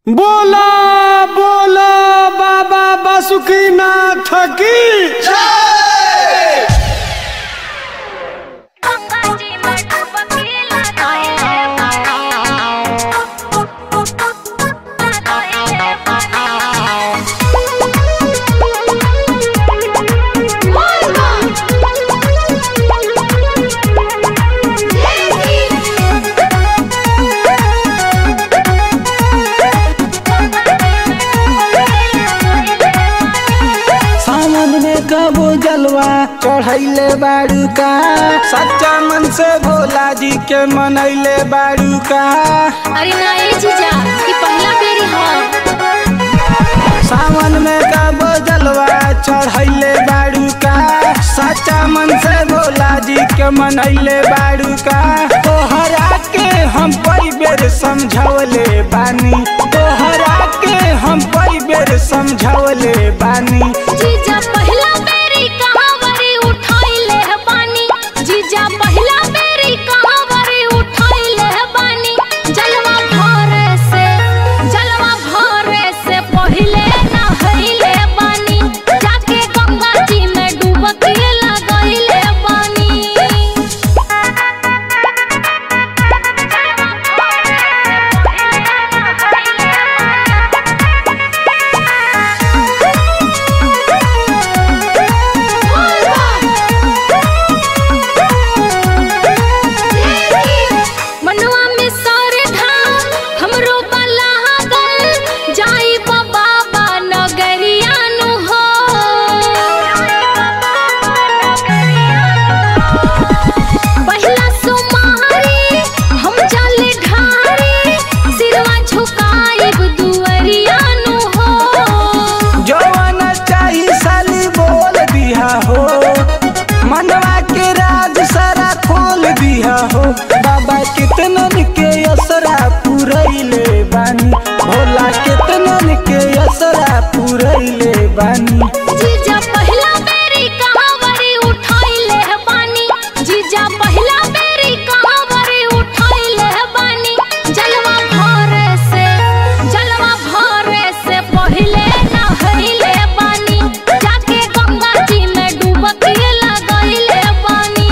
बोला बोला बाबा बासुकीनाथ की अंगाची मटपकीला गायले सावन में कबो जलवा चढ़ैले बाड़ू का सच्चा मन से भोला जी के मनैले बाड़ू का अरे ना ए जीजा ई पहला बेरी ह सावन में कबो जलवा चढ़ैले बाड़ू का सच्चा मन से भोला जी के मनैले बाड़ू का तोहरा के हम कई बेर समझौले बानी तोहरा के हम कई बेर समझौले बानी जीजा पहला बेरी कहावरी उठाइले है बानी जीजा पहला बेरी कहावरी उठाइले है बानी जलवा भरे से जलवा भरे से पहिले नहइले बानी जाके गंगा जी में डुबकी लगइले बानी मनवा में सर ढाल हमरो बलागल जाई बाबा नगरिया नु हो पहिला सुमारी हम चल ढारी सिरवा झुकाइब दुअरिया नु हो जवन चाही साली बोल दिया हो मनवा के राज सारा खोल दिया हो बाबा कितनन के असरा पुरैले बानी भोला कितनन के असरा पुरैले बानी जीजा पहला बेरी कहावरी उठाइले है बानी जीजा पहला बेरी कहावरी उठाइले है बानी जलवा भरे से जलवा भरे से पहिले नहइले बानी जाके गंगा जी में डुबकी लगइले बानी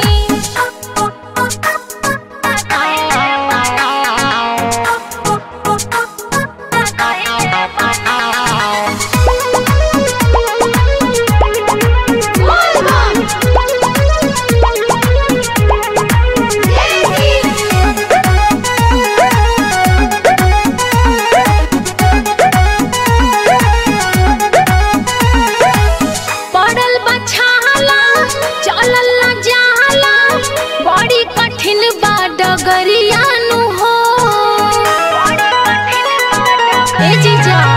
पड़ल बछाला चलल न जाला बड़ी कठिन बा डगरिया नु हो ए जीजा